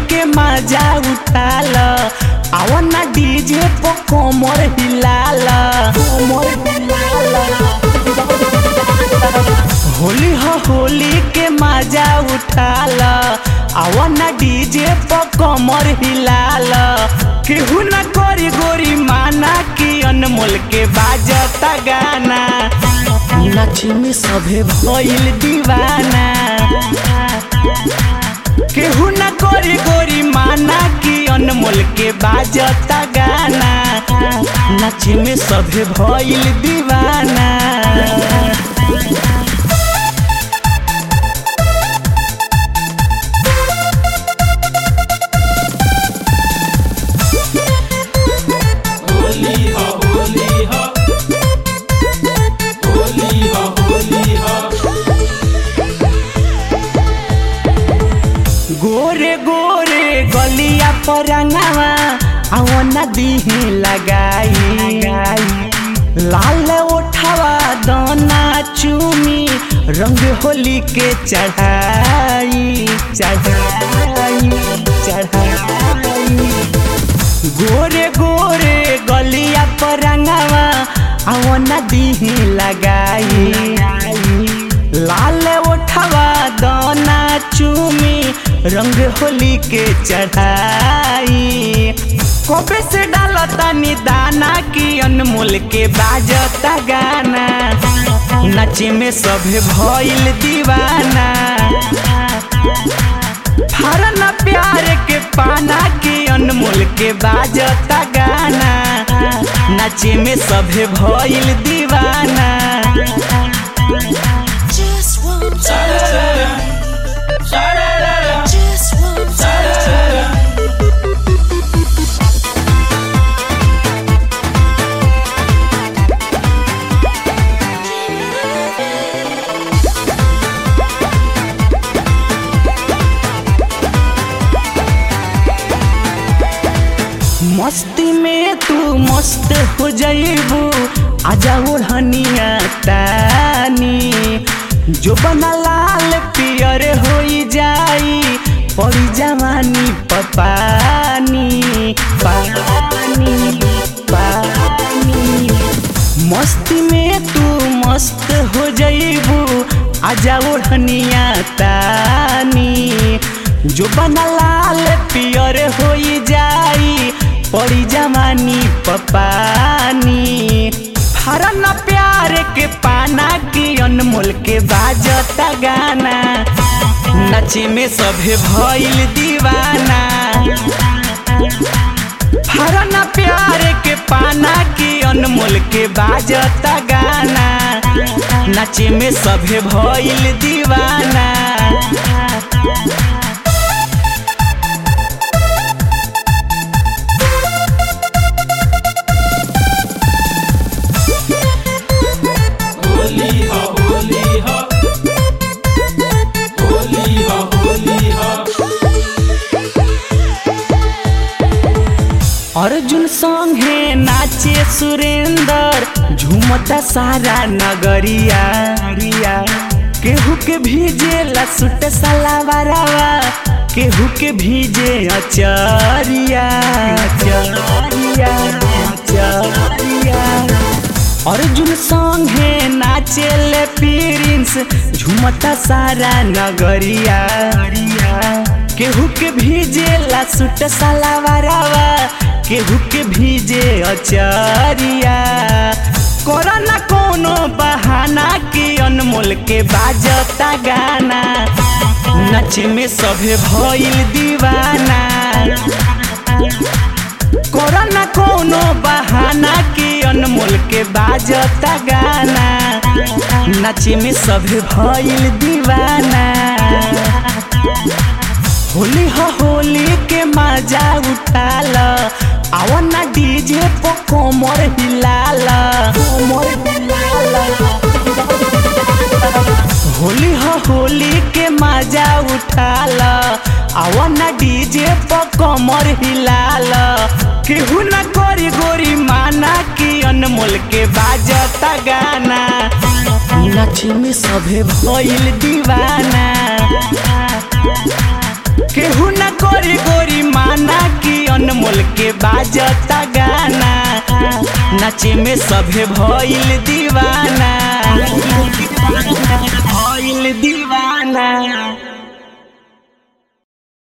के मजा उठाल आवना डीजे पर कोमर हिलाल कोमर हिलाल होली हो होली के मजा उठाल आवना डीजे पर कमर हिलाल केहू न करी गोरी माना कि अनमोल के बाजता गाना नाची में सभे भइल दीवाना केहू न करी गोरी माना कि अनमोल के बाजता गाना नाची में सभे भइल दीवाना होली हो होली हो होली हो होली हो गोरे गोरे गलिया पर रंगावा आओ नदी लगाई लाल उठावा दाना चूमी रंग होली के चढ़ाई चढ़ाई चढ़ाई गोरे गोरे गलिया पर रंगावा आओ नदी लगाई लाल उठवा दाना चूमी रंग होली के चढ़ाई कबे से डालता दाना की अनमोल के बाजता गाना नचे में सभे भइल दीवाना फरना प्यार के पाना की अनमोल के बाजता गाना नचे में सभे भइल दीवाना Just one time, सारा सारा just one time. सारा मस्ती में तू मस्त हो जाइबू आजा ओढ़निया तानी जो बना लाल पियर हो जाई पड़ी जवानी पपानी पानी पानी मस्ती में तू मस्त हो जाइबू आजा ओढ़निया तानी जो बना लाल पियर हो जाई पड़ी जवानी पपानी फरना प्यार के पाना की अनमोल के बाजता गाना नचे में सभे भइल दीवाना फरना प्यार के पाना की अनमोल के बाजता गाना नचे में सभे भइल दीवाना होली हो होली हो होली हो होली हो अर्जुन संगे नाचे सुरेंदर झूमता सारा नगरिया रिया। केहू के भीजे लसुट सलावरवा केहू के भीजे अचरिया अचरिया अचरिया अर्जुन संगे नाचे ले प्रिंस झूमता सारा नगरिया केहू के भीजे लसुट सलावरवा केहू के भीजे अचरिया कोरोना कोनो बहाना की अनमोल के बाजता गाना नच में सभे भइल दीवाना कोरोना कोनो बहाना की अनमोल के बाजता गाना नाचे में सभे भइल दीवाना होली हो होली के मजा उठाल आवना डीजे पर कोमर हिलाल कोमर हिलाल होली हो होली के मजा उठाल आवना डीजे पर कमर हिलाल केहू न करी गोरी माना कि अनमोल के बाजता गाना नाची में सभे भइल दीवाना केहू न करी गोरी माना कि अनमोल के बाजता गाना नाचे में सभे भइल दीवाना भइल दीवाना